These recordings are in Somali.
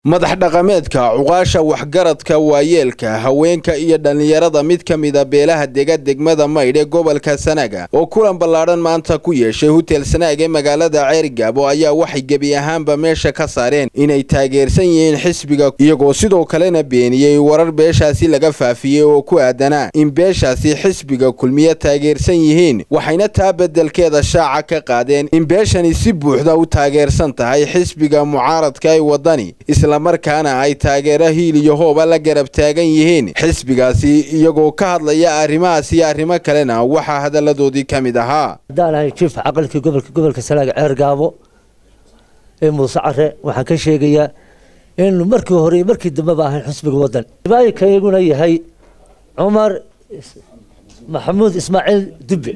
madax dhaqameedka cuqaasha waxgaradka waayeelka haweenka iyo dhallinyarada mid ka mida beelaha dega degmada maydh ee gobolka sanaaga oo kulan ballaadhan maanta ku yeeshay hutel sanaag ee magaalada ceerigaabo ayaa waxay gebi ahaanba meesha ka saareen inay taageersan yihiin xisbiga iyagoo sidoo kalena beeniyey warar beeshaasi laga faafiyey oo ku aadanaa in beeshaasi xisbiga kulmiye taageersan yihiin waxayna taa beddelkeeda shaaca ka qaadeen in beeshani si buuxda u taageersan tahay xisbiga mucaaradka ee waddani islamarkaana ay taageero hiil iyo hooba la garab taagan yihiin xisbigaasi iyagoo ka hadlaya arrimahaas iyo arrimo kalena waxaa hadalladoodii ka mid ahaa haddaan ahay jiif caqalkii gobolka gobolka salaaga ceer gaabo ee muuse care waxaan ka sheegayaa innu markii hore iyo markii dambeba ahayn xusbiga waddan ibaayinka iyaguna yahay cumar maxamuud ismaaciil dubbe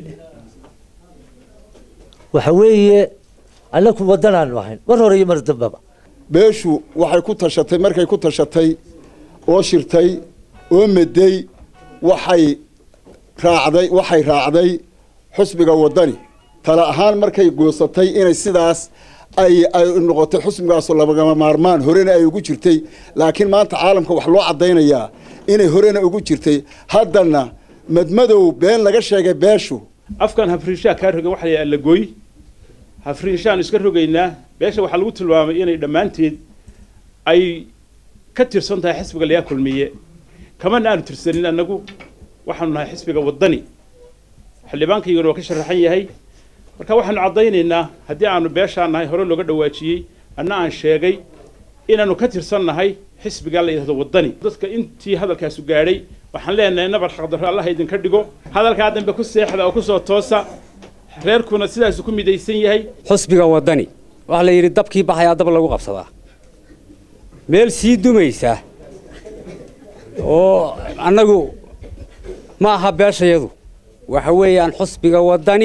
waxa weeye annaku waddanaanu ahayn mar hore iyo mar dambeba beeshu waxay ku tashatay markay ku tashatay oo shirtay oo meday waxay raacday waxay raacday xusbiga waddani tale ahaan markay goosatay inay sidaas ay ay noqotay xusbigaasoo labagama maarmaan horena ay ugu jirtay laakiin maanta caalamka wax loo caddaynayaa inay horena ugu jirtay haddana madmadow been laga sheegay beeshu afkan hafriishaa kaa rogan waxa la yidhaha lagooy hafriishaan iska rogaynaa beesha waxaa lagu tilmaamay inay dhammaanteed ay ka tirsan tahay xisbiga layaa kulmiye kamana aanu tirsanin annagu waxaanu nahay xisbiga waddani xildhibaankayguna waa ka sharaxan yahay marka waxaanu caddaynaynaa haddii aanu beeshaan nahay hore looga dhawaajiyey anna aan sheegay inaanu ka tirsan nahay xisbigaa la yidhahdo waddani dadka intii hadalkaasu gaadhay waxaan leenahay nabar xaqdarro allaha idinka dhigo hadalkaa dambe ku seexda oo kusoo toosa reerkuna sidaasu ku midaysan yahay xusbiga waddani waxaa la yidhi dabkii baxayaa dab lagu qabsadaa meel sii dumaysa oo annagu ma aha beeshayadu waxa weeyaan xusbiga waddani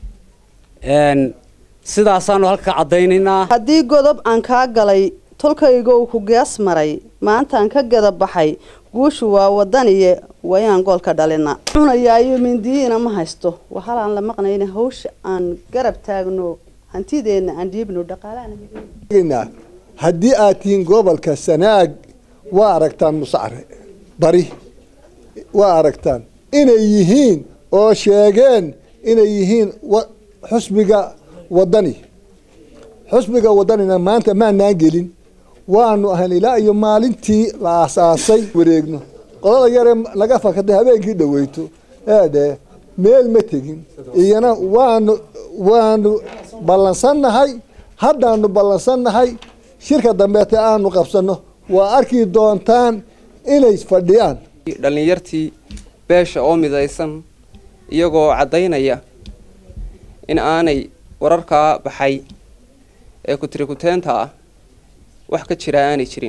sidaasaanu halka caddaynaynaa haddii godob aan kaa galay tolkaygow ku gees maray maantaan ka gada baxay guushu waa waddaniye wayaan goolka dhalina cunayaayo mindiyiina ma haysto waxalaan la maqnayna hawsha aan garab taagno hantideenna aan dhiibno dhaqaalaha haddii aad tihiin gobolka sanaag waa aragtaan musacre bari waa aragtaan inay yihiin oo sheegeen inay yihiin xusbiga waddani xusbiga waddanina maanta maanaan gelin waanu ahayn ilaa iyo maalintii la aasaasay wareegno qolada yaree laga fakatay habeenkii dhaweyto eedhe meel ma tegin iyana waanu waanu ballansannahay haddaanu ballansannahay shirka dambeete aanu qabsanno waa arki doontaan inay fadhiyaan dhallinyartii beesha oo midaysan iyagoo caddaynaya in aanay wararkaa baxay ee kutirikuteenta ah wax ka jira aanay jirin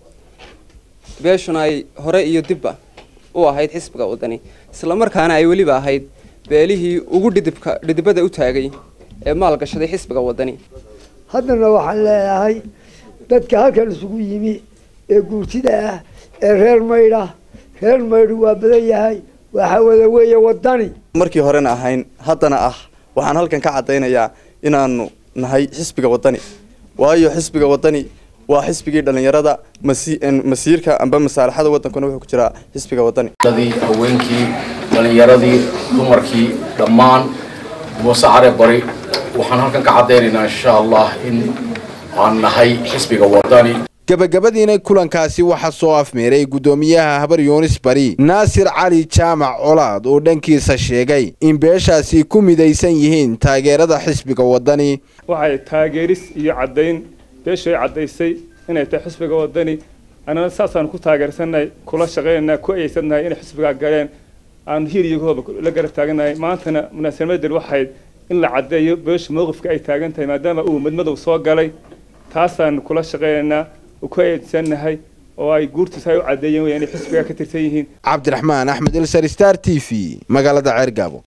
beeshuna ay hore iyo dibba u ahayd xisbiga waddani islamarkaana ay weliba ahayd beelihii ugu dhidibka dhidibada u taagay ee maalgashaday xisbiga waddani haddana waxaan leeyahay dadka halkan isugu yimi ee guurtida ah ee reer maydha reer maydhu waa badan yahay waxa wada weeye waddani markii horena ahayn haddana ah waxaan halkan ka caddaynayaa inaanu nahay xisbiga waddani waayo xisbiga waddani waa xisbigii dhallinyarada masiirka amba masaalaxada waddankuna wuxuu ku jiraa xisbiga waddani haweenkii dhallinyaradii dumarkii dhammaan muuse care bari waxaan halkan ka caddaynaynaa insha allah in aan nahay xisbiga waddani gabagabadiina kulankaasi waxaa soo afmeeray guddoomiyaha habar yuunis bari naasir cali jaamac colaad oo dhankiisa sheegay in beeshaasi ku midaysan yihiin taageerada xisbiga waddani waxay taageeris iyo caddayn beeshay caddaysay inay tahay xisbiga waddani annana saasaan ku taageersannahay kula shaqaynaynaa ku ayeysannahay inay xisbigaa galeen aan hiir iyo hooba la garab taagannahay maantana munaasabaddan waxayd in la caddeeyo beesha mowqifka ay taagan tahay maadaama uu madmadow soo galay taasaan kula shaqaynaynaa ku eedsannahay oo ay guurtiisa ay u caddeeyeen inay xisbiga ka tirsan yihiin cabdiraxmaan axmed ilsar star t v magaalada ceergaabo